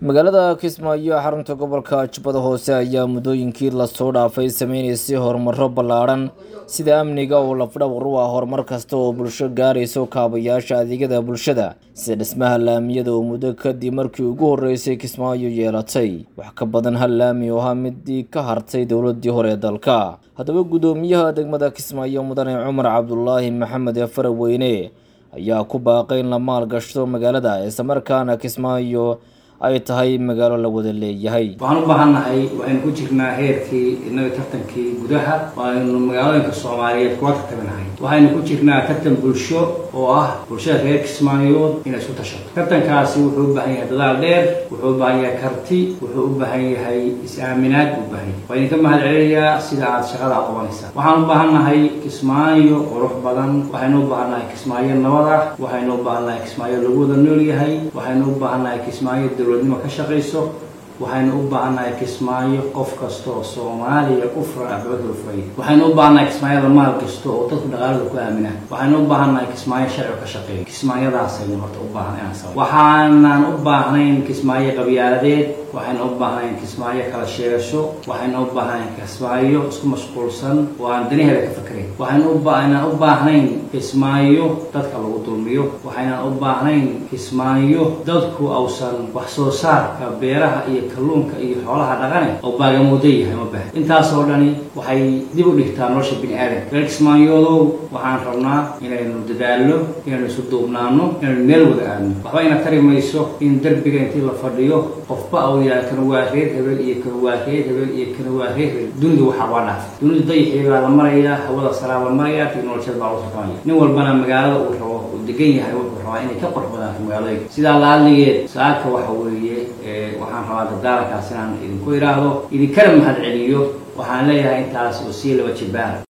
magaalada kismaayo xarunta gobolka jubbada hoose ayaa muddooyinkii lasoo dhaafay sameynaysay horumaro ballaadhan sida amniga oo lafdhawr u ah horumar kasta oo bulsho gaarayso kaabayaasha adeegyada bulshada sida dhismaha laamiyada oo muddo kadib markii ugu horreysay kismaayo yeelatay wax ka badan hal laami oo ahaa midii ka hartay dowladii hore ee dalka haddaba guddoomiyaha degmada kismaayo mudane cumar cabdulaahi maxamed ee faraweyne ayaa ku baaqay in la maalgashto magaalada islamarkaana kismaayo ay tahay magaalo la wada leeyahay waxaan u baahannahay waxaynu ku jirnaa heerkii innaga tartankii gudaha waaynu magaalooyinka soomaaliyeed kuwa tartaminahay waxaynu ku jirnaa tartan bulsho oo ah bulshada reer kismaayood inay isku tashato tartankaasi wuxuu u baahan yahay dadaal dheer wuxuu u baahan yahay karti wuxuu u baahan yahay is-aaminaad buu baahan yahay waa idinka mahad celinayaa sida aad shaqada qabanaysaa waxaan u baahannahay kismaayo qurux badan waxaynu u baahannahay kismaayo nabad ah waxaynu u baahannahay kismaayo lagu wada nool yahay waxaynu u baahannahay kismaayo dowladnimo ka shaqayso waxaynu u baahannahay kismaayo qof kasta oo soomaaliya u furan ababada u furay waxaynu u baahannahay kismaayada maal kasta oo dadku dhaqaalada ku aaminaan waxaynu u baahannahay kismaayo sharci ka shaqeeya kismaayadaasaynu horta u baahan inaan sabo waxaanan u baahnayn kismaayo qabyaaladeed waxaynu u baahnayn kismaayo kala sheegasho waxaynu u baahnayn kismaayo isku mashquulsan oo aan danaheeda ka fakerayn waxaynu u baahnan u baahnayn kismaayo dadka lagu dulmiyo waxaynan u baahnayn kismaayo dadku ausan wax soo saarka beeraha iyo kalluunka iyo xoolaha dhaqane oo baagamuudo yahay ma bahan intaasoo dhani waxay dib u dhigtaa nolosha bini aadamka reer kismaayoodow waxaan rabnaa inaynu dadaalno inaynu isu duubnaano inaynu meel wada aadno waxba ina tari mayso in derbiga intii la fadhiyo qofba au yahay kan waa reer hebel iyo kan waa reer hebel iyo kan waa reer hebel dunidu waxaa waa dhaaf dunidu dayixii baa la marayaa hawada saraa la marayaa teknolojiyad baa la tartamaya nin walbana magaalada uu rabo uu degan yahay wuxuu rabaa inay ka qurux badaato magaalooyinka sidaa laaligeed saaka waxa weeye waxaan rabaa dadaalakaas inaan idinku idhaahdo idinkana mahad celiyo waxaan leeyahay intaas oo sii laba jibaar